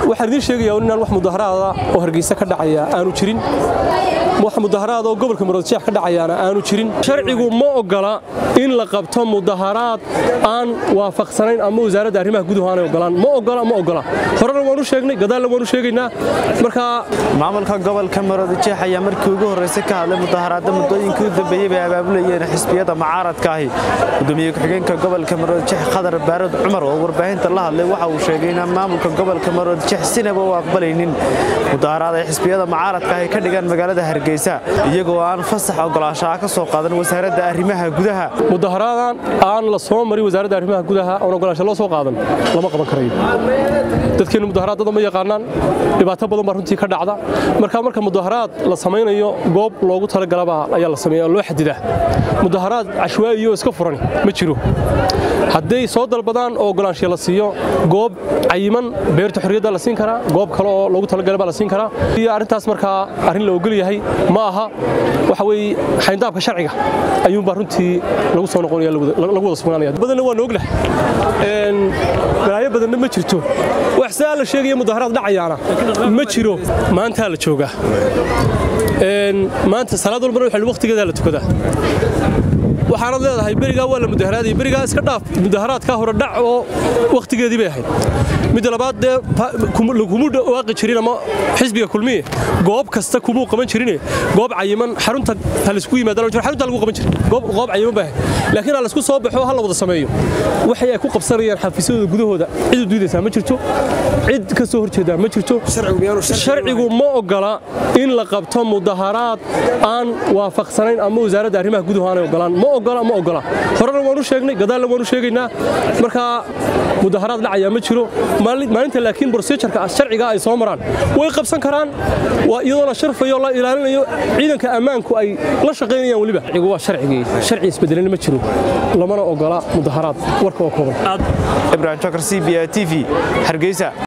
waxaan idiin sheegayaa inaan wax mudaharaada oo hargeysa ka dhacaya aanu jirin wax mudaharaada oo gobolka maroodjeex ka dhacayaana aanu jirin sharcigu ma ogola in la qabto mudaharaad aan waafaqsanayn ama wasaaradda arrimaha guduhu aanay ogolaan ma ogola ma ogola horena waanu sheegnay gadaalna waanu sheegaynaa markaa maamulka gobolka maroodijeex ayaa markii ugu horraysay ka hadlay mudaharaadda muddooyinkii u dambeeyey bay abaabulayeen xisbiyada mucaaradka ahi gudoomiye ku-xigeenka gobolka maroodijeex khadar baarad cumar oo warbaahinta la hadlay waxa uu sheegay inaan maamulka gobolka maroodijeex sinaba u aqbalaynin mudaharaad ay xisbiyada mucaaradka ahi ka dhigaan magaalada hargeysa iyagoo aan fasax ogolaanshaha ka soo qaadan wasaaradda arrimaha gudaha mudaharaadan aan la soo marin wasaaradda arrimaha gudaha oon ogolaansho loo soo qaadan lama qaban karayo dadkeennu mudaharaadada ma yaqaanaan dhibaato badan baa runtii ka dhacda marka marka mudaharaad la samaynayo goob loogu talagalaba ayaa la sameeya loo xadidaa mudaharaad cashwaa'iyo iska furan ma jiro hadday soo dalbadaan oo ogolaanshiya la siiyo goob cayiman beerta xorriyadda la siin karaa goob kale oo loogu talagalay baa la siin karaa iyo arrintaas markaa arrin la ogol yahay ma aha waxa weeye xayndaabka sharciga ayuunbaa runtii lagu soo noqonaya lagu wada sugnaanaya badanna waan oglah balaayo badanna ma jirto wax saa la sheegaya mudaharaad dhacayaana ma jiro maantaa la joogaa maanta salaad walbana waxa waqtigeedaa la tukadaa waxaanad leedahay berigaa waa la mudaharaadaya berigaa iska dhaaf mudaharaadkaa hore dhac oo wakhtigeedii bay ahayd midda labaad dee kumuu dhawaaqi jirin ama xisbiga kulmiye goob kasta kumuu qaban jirine goob cayiman xarunta ha laysku yimaadaan xarunta lagu qaban jira goob cayiman bay ahayd laakiin ha laysku soo baxo ha la wada sameeyo waxay ay ku qabsanayaan xafiisyadooda gudahooda cid u diidaysaa ma jirto cid ka soo horjeedaa ma jirto sharcigu ma ogola in la qabto mudaharaad aan waafaqsanayn ama wasaaradda arrimaha guduhu aanay ogolaan ma ogola ma ogola horena waanu sheegnay gadaalna waanu sheegaynaa markaa mudaharaad dhacaya ma jiro maalinta laakiin brosejarka sharciga ay soo maraan way qabsan karaan iyadoo la sharfayo la ilaalinayo ciidanka ammaanku ay la shaqaynayaan weliba sharcigu waa sharcigii sharci isbedelana ma jiro lamana ogola mudaharaad warka oo kooban ibrahim jokar c b a t v hargeysa